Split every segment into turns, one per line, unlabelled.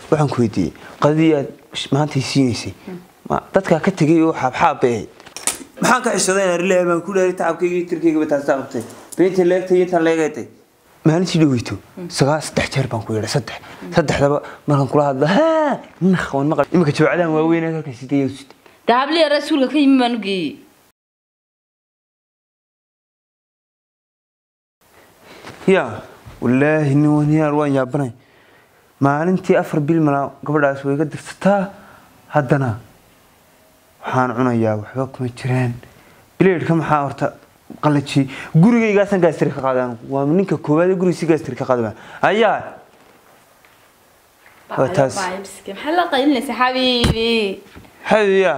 waxaan ku weydiiyey qadadii aad maanta siinaysay ma dadkaa ka tegay oo xaabxaab bay ahayd maxaan ka xishoday inaan rileehay baan ku leehay tacabkayga iyo tirkaygaba taastaa qabtay beenta leegtay intaan leegaytay maalintii dhaweyto sagaal saddex jeer baan ku yeedhay saddex saddexdaba markaan kula hadla haa nakh waan maqal iminka jawacadahan waaweyn ee halkan sidee yaa sitay
dahabliya rasuulka ka yimi baan u geeyey
yaa wallaahi nin waniyaar waan yaabanay maalintii afar bil malaa gabadhaas way ga dirsataa haddana waxaan cunayaa waxba kuma jiraan bileedhka maxaa horta qalaji gurigaygaasaan gaastiri ka qaadaan waa ninka koowaad ee gurigiisi gaastiri ka qaadama ayaa waa taas
maxaa la qaylinaysa xabiibi
xabibiya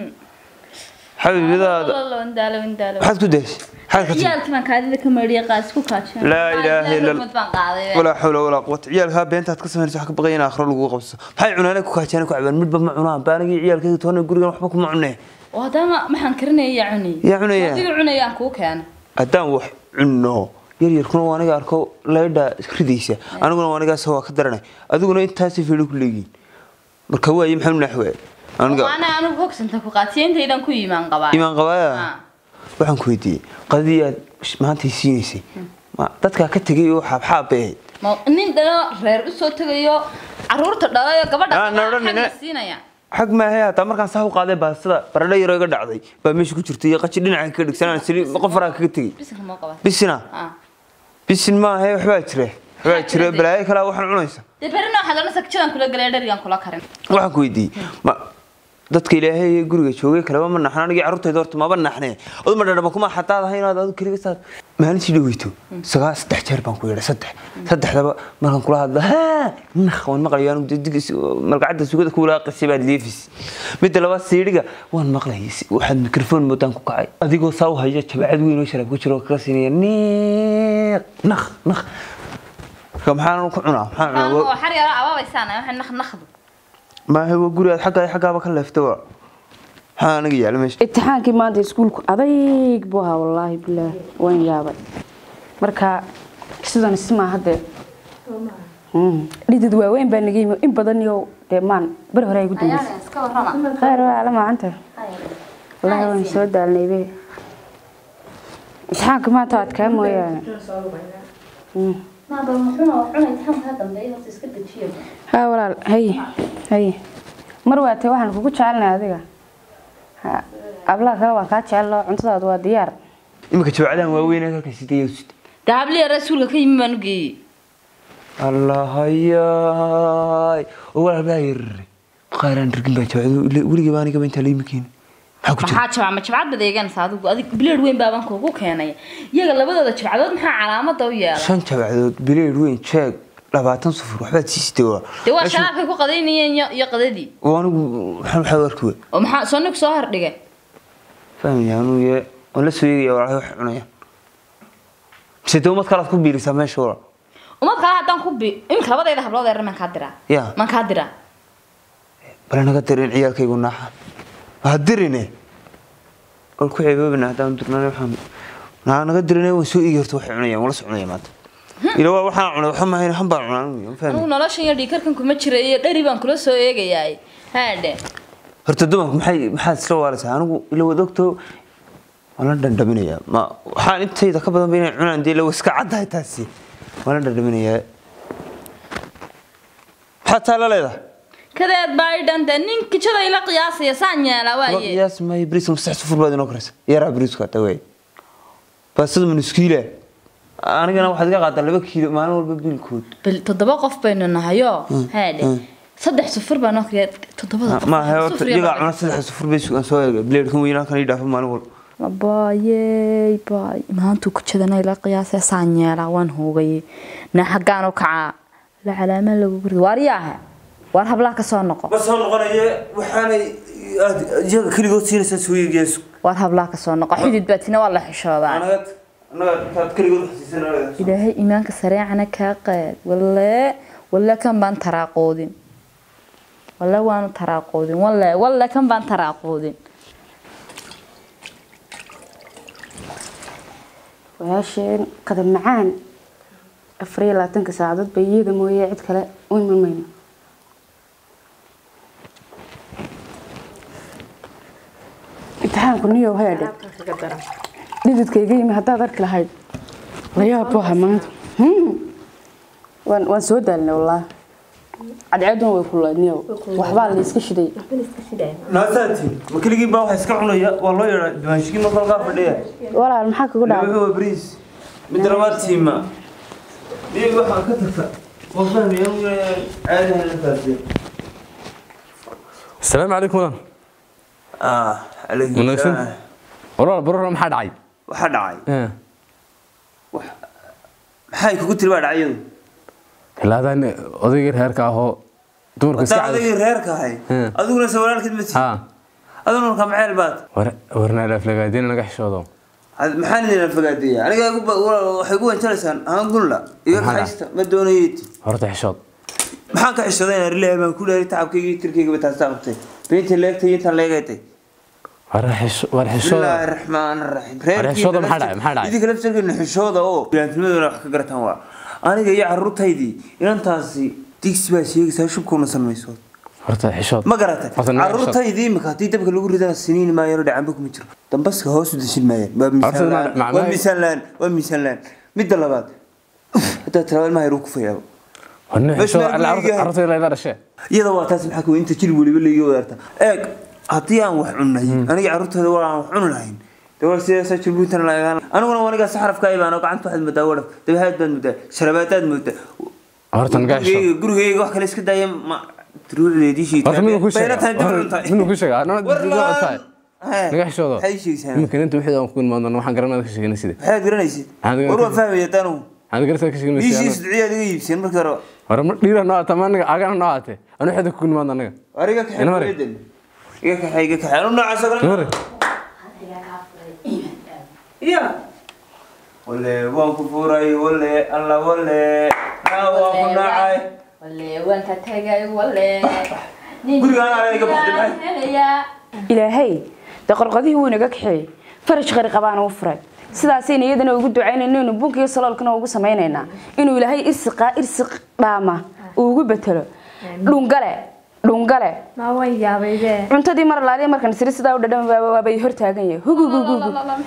xabibiyadaada
wandaalo wandaalo
maxaad ku daysay maxaad ka tiri
ciyaalkii baan kaadida ka mariya qaas ku kaajin
laa ilaaha illa
mid baan qaaday
walaa xawla walaa quwata ciyaalkaa beentaad ka samaynaysa wax ka baqaya in aakhiro lagu qabso maxay cunaane ku kaajeen ku cabaan midba ma cunaan baanigii ciyaalkayga toona gurigan waxba kuma cunee
oo haddana maxaan karinaya yaa cunay
yaa cunaya
adiga cunayaan kuu keena
haddaan wax cunno yaryarkuna waa aniga arko laydha ridaysa aniguna waa anigaas waa ka daranay adiguna intaasay fiidho ku leegiin marka waaye maxaa naxwaa aniga
waana anigu hogsanta ku qaatiya intaydan ku yimaan qabaa
imaan qabaaya
Ah.
waxaan ku weydiiyey qadadii aad maanta siinaysay ma dadkaa ka tegay oo xaabxaab bay ahayd
ma nin dhalo reer usoo tegayo caruurta dhalayo gabadha
Ah, na odhan
xagga
nina-
siinaya
xag maahe hataa markaan saa u qaaday baastada baradho yaroo iga dhacday baa meesha ku jirtay iyo qaji dhinaca ka dhigsanaan sili qof faraa kaga tegey
bisinka moo qaba
bisina
ah
bisin maahe waxbaa jire waxbaa jire balaayo kalaa waxaan cunaysa
dee berina waxaad odhanaysa kijadan kula galay dherigan kula karin
waxaan ku weydiiyey ma dadka ilaahay ee guriga joogay kaleba ma naxna anigii carruurtayda horta maba naxne odu ma dhadhama kuma xataad ahay inaad adu keliga saad maalintii dhaweyto sagaal saddex jeer baan ku yeedhay saddex saddexdaba markaan kula hadla haa nakh waan maqlayo anigu dee dig malgacadda sugada ku walaaqisay baad leefis midda labaad siidhiga waan maqlayay si- waxaad mikrofon moodaan ku kacay adigoo saa u haya jabacad weyn oo sharaab ku jiro oo kaga siinaya niiq nakh nakh marka maxaan ku cunaa maxaan cunaa
oo
Waa-
xar yaro ababaysaan waxa nakh nakhdu
maahe waa guri aad xaggaa xaggaaba ka leefta waa maxaa aniga yaala meesha
imtixaankii maanta iskuulku adayg buu ahaa wallaahi bilaahi waan yaabay marka sidan ismaa haddee Mm. dhidid waaweyn baa naga yimi in badan iyo dee maan beri hore ay gu dambeysay
iska warrama
khayr waa ala maacanta wallaahi waan soo daalnay be imtixaanka maanta waa adkaa mooyaane Mm.
maaba muxuuna wax cunay taxamka dambeeya horta iska dejiyo
haa walaal haye haye mar waatee waxaan kugu jecelnay adiga Ha, ablaha kale waan kaa jecel cuntadaadu waa diyaar
iminka jawacadahan waaweyn ee halkan sidee yaa sitay
dahabliya rasuulka ka yimi baan u geeyey
allahayaay oo walaal baa yarare qaaraan rigin baa jawacadu weligii baa aniga intaa la yimi keeni maxaa ku jira
maxaa jabca ma jabcad baad eeganaysa adigu adig bileed weyn baaban kuugu keenay iyaga labadooda jabcadood maxaa calaamada u yeelay
shan jabcadood bileed weyn jeeg labaatan sufur waxbaad siisitay waa
dee waa sharaabkay ku qadaynayeen iyo iyo qadadii
oo anigu maxaa maxaa u arki wey
oo maxaa sonig soo hordhigay
fahmaya anuu ye waan la soo eegaya walaalahay wax cunaya mise dee umad kalaad ku biirisaa meesha walaal
umad kale haddaan ku bi iminka labadayda hablood eer maan kaa diraa
Ya.
maan kaa diraa
bale naga dirin ciyaalkaygu naaxa waa dirine wal ku ceeboobina haddaan dirnaan waxaan naa naga dirine waan soo eegi horta waxay cunayaan wala soconaya maanta ila waa waxaan cunay waxa mahayn han baan cunaa anigu, ma fahmi
anigu noloshan iyo dhiikarkan kuma jira iyo dheri baan kula soo eegayaay haadhe
horta dumarku maxay maxaad isla waalaysaa anigu ila wad ogto waan la dhandhaminayaa ma waxaan intayda ka badan ba inay cunaan dee ila iska caddahay taasi waan la dhandhaminayaa maxaad taa la leedahay
kadeed baa i dhante nin kijada ila qiyaasaya saan yeelaa
Waa
waaye
qiyaas maayo bariiska masax sufur baad inoo karaysa yaraa bariisku hata wey baastada manuskiila anigana waxaad iga qaadaa laba kiilo maalin walba biilkood
bal toddoba qof baynu nahayo haadhe saddex sufur baa noo kariya toddobada qof
maaha horta
sufur iyo
iyagaa
laba.
cuna saddex sufur bay sugan soo eega bileedkan weynaa kan ii dhaafa maalin walba
abaayey baay maantuu kujadana ila qiyaasaya saan yeelaa waan hoogayay na xaggaan u kacaa la calaamaan lagu guri waariyaaha waar hablaha ka soo noqo
ma soo noqonaye waxaanay iyaga keligood siinaysaa soo eegayaasu
waar hablaha ka soo noqo xidid baatina waa la xishoodaa
anaga anaga taad keligood xasiisanaa
ilaahay iimaanka sareecana kaa qaad walle walle kan baan taraaqoodin walle waanu taraaqoodin walle walle kan baan taraaqoodin
walaasheen qadab macaan afar iyo labaatanka saacadood bay iyada mooye cid kale u iman mayno imtixaanku niyow heedhe dhididkayga yimi haddaad arki lahayd layaab buu ahaa maanta Hmm. waan waan soo daalnay wallaahi cadceeduna way kulayd niyow waxbaa la iska shiday
naasaati ma keligii baa waxa iska cunaya waa loo yeedhaa dimaashigii ma kolkaa fadhiya
walaal maxaa kugu dhacay
wuxuu waa bariis mid labaad tiima iyo waxaa ka tagta waa fahmaya caadi halkaasi
asalaamu calaykum wadan
ah calaykum
Wanaagsan.
salaam.
walaal barora maxaa dhacay
waxaa dhacay
Eh,
maxay kugu tiri baa dhacyadu
ilaadan odayga reerka ahoo dumarka iska
wadaa
cad
odagii reerka ahay
Hmm.
adiguna se walaalkeed ma tihi
ha
aduna markaa maxeel baad
warna laflagaadina naga xishoodo
Ad- maxaan idin afagaadeeya aniga igu ba- wa- waxay gu wanjalaysaan ahaan gunla iga
Maxaa
kaxaysta ma doonayeeti
horta xishood
maxaan ka xishooday inaan rilahay baan ku dhahay tacabkayga iyo tirkayga taasta qabtay beentii leegtay iyo intaan leegaytay
war xisho- war xishooda
bismillaahi raxmaan raxiim
xishooda maxaa dhacay? Maxaa dhacay?
idinka laftarkeena xishooda oo bilaantimadooda wax ka garataan waa aniga iyo caruurtaydii inantaasi digsi baa sheegaysaa shubkuuna sanmayso
horta xishood
ma garatay
Horta naga xishood.
caruurtaydii imika haddii dabka lagu ridana siniin maayano dhacanba kuma jiro dambaska hoos u deshin maayaan waa miisaan
ma-
la-aan
macnaha-
waa miisaan la-aan waa miisaan la-aan midda labaad haddaa tiraaba ilmaha yaruu ku fayaabo
warna
Meesha
xishooda
meel
alla
guriga yahay.
carruurta ilaa dhashee
iyada waa taas maxaa kuwa inta jilib weliba laiga wadaarta eeg haddii aan wax cunnay aniga carruurtooda waa aan wax cuni lahayn de waa sidaasa jilbuuntan lagaan aniguna waa aniga saxrafka ibaano gacanta waxaad moodaa wadhaf dabahaad baad moodaa sharabaadaad moodaa
horta naga xishood
gurigayga gurigayga wax kale iska daaya ma ruucdeedii
horta miduu ku
bayna tahay dib u
sheega
cuntahay
miduu ku sheega anoo
war
dad tahay
laan
naga xishoodo
maxay sheegaysaa
imika inta wixii aan ku imaadno waxaan garanaa ka sheegana sida
maxaad garanaysid
Maxaad
war waa
garanaysid?
fahmaya tanu
aan garanaa ka sheegana
biishii
sida
sidciyaad iga iibseen markii hore
hore ma dhiira noo ata ma anaga agana noo ate anu xida ku imaadno anaga
war iga kaxay
Ina mare.
hooyadan. iga kaxay iga kaxay anu noocaas oo kale
Mare.
iya wale waan ku furay wale alla wale naa waan ku nacay
waanka tagay wale
Gurigaan aa iga baxday, maxay?
ilaahay dee qorqodihii wuu inaga kaxeeyey faraj qari qabaana u furay sidaasayna iyadana ugu ducaynayna inuu bunka iyo saloolkana ugu samaynaynaa inuu ilaahay irsiqaa irsiq dhaama uu ugu betelo dhungale dhungale
ma waan yaabaybe
cuntadii mar laaliya markan siri sidaa u dhadham waabay hor taagan yahay hugugugugu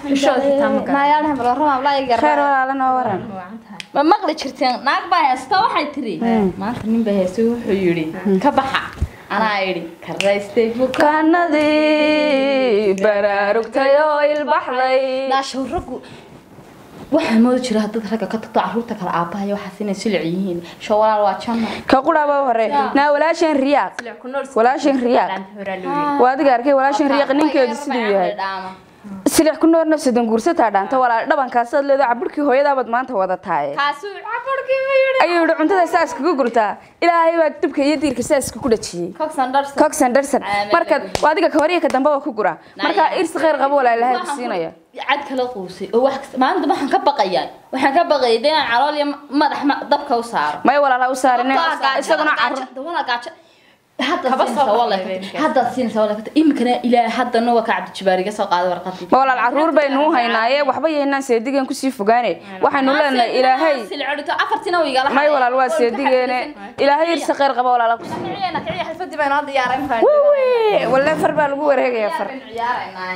khayr walaalana oo waran
ma maqli jirteen naag baa heesta waxay tiri maanta nin baa heesta wuxuu yidhi ka baxa anaa idhi karaystay buka
kanadii baraarugtay oo ilbaxday
naashow raggu waxaa moodi jira haddaad ragga ka tagto caruurta kale aabbahayo waxaas inay silic yihiin sho walaal waa janno
ka quraaba hore naa walaashan riyaaq walaashan riyaaq waa adiga arkay walaashan riyaaq ninkeedu siduu yahay silix ku noor nafsadan guursataa dhaanta walaal dhabankaasaad leedo cabirkii hooyadaabaad maanta wada taaye
kaasuu cabarkii ma yidhi
ayuu yihi cuntada saas kaga gurtaa ilaahay baa dibka iyo diirka saaska ku dhajiyey
coxan darsan
cox anderson
Aamin.
marka waa adiga ka horiya ka dambe waa ku gura marka irsi khayr qabo walaa ilaahay ku siinaya
cad kala quusay oo wax kasta- maalinta waxaan ka baqayaa waxaan ka baqayay dee inaan calool iyo madax ma- dabka u saaro
may walaala u saarine isaguna carruur
haddaad siinaysa wala iminkana ilaa haddana waa ka cabdijabaariga soo qaaday warqadii
ma walaal carruur baynu u haynaaye waxba yaynaan seedigan kusii fogaane waxaynu leenahay ilaahay
afartina way igala
may walaal waa seedigeene ilaahay irsi khayr qabo walaala ku
xalfadii baa inoo diyaaray
walle far baa lagu wareegaya far
ciyaaraynaa